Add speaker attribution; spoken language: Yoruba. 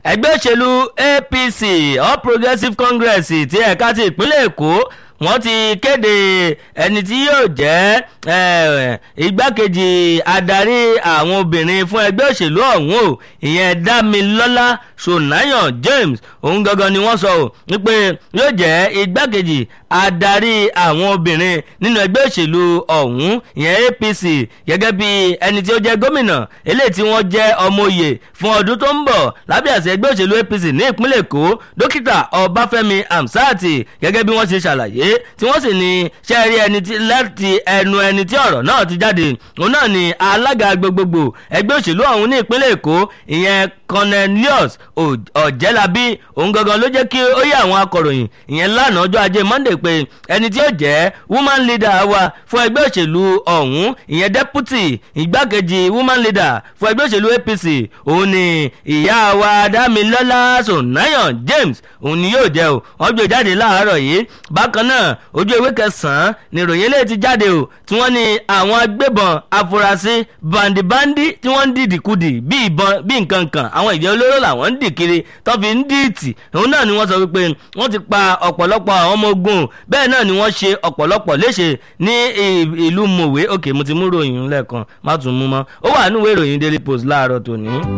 Speaker 1: ẹgbẹ́ òṣèlú apc all progressives congress ti ẹ̀ka ti ìpínlẹ̀ èkó wọ́n ti kéde ẹni tí yóò jẹ́ igbákejì adarí àwọn obìnrin fún ẹgbẹ́ òṣèlú ọ̀hún o ìyẹn dámilọ́lá sonayan james òun gangan ni wọ́n sọ ọ́ wípé yóò jẹ́ igbákejì adarí àwọn obìnrin nínú ẹgbẹ́ òṣèlú ọ̀hún ìyẹn apc gẹ́gẹ́ bí ẹni tí ó jẹ́ gómìnà eléyìí tí wọ́n jẹ́ ọmọ òye fún ọdún tó ń bọ̀ lábẹ́ àṣẹ ẹgbẹ́ òṣèlú apc ní ìpínlẹ̀ èkó dókítà ọbáfẹ́mi hamsat gẹ́gẹ́ bí wọ́n ṣe ṣàlàyé tí wọ́n sì ní ṣe rí ẹni tí láti ẹnu ẹni tí ọ̀rọ̀ náà ti jáde òun náà ni alága gbogbogbò ẹgbẹ́ òṣèlú ọ̀hún ní ìpínlẹ̀ èkó ìyẹn cornelius ọ̀jẹ́lábí òun gangan ló jẹ́ kí ó yẹ àwọn akọ̀ròyìn ìyẹn lánàá ọjọ́ ajé monday pé ẹni tí ó jẹ́ woman leader wa fún ẹgbẹ́ òṣèlú ọ̀hún ìyẹn deputy igbákejì woman leader fún ẹgbẹ́ òṣèlú apc òun ni ìyá wa dámilọ́lá sonayan james òun ni yóò jẹ́ o wọ́n gbé jáde láàárọ̀ yìí bákan náà ojú ewé kẹsàn-án ni ìròyìn eléyìí ti jáde o tí wọ́n ní àwọn agbébọn afurasí bandibandi tí wọ́n ń dìdìkudì bí ìbọn bí nǹkan kan àwọn ìjẹ́ olóró làwọn ń dì kiri tó fi ń dìtì òun náà ni wọ́n sọ wípé wọ́n ti pa ọ̀pọ̀lọpọ̀ àwọn ọmọ ogun bẹ́ẹ̀ náà ni wọ́n ṣe ọ̀pọ̀lọpọ̀ léṣe ní ìlú mòwe òkè mo ti mú ròyìn lẹ́ẹ̀kan má tún mú mọ́ ó wà nínú ìwé ìròyìn daily post láàárọ̀ tòní.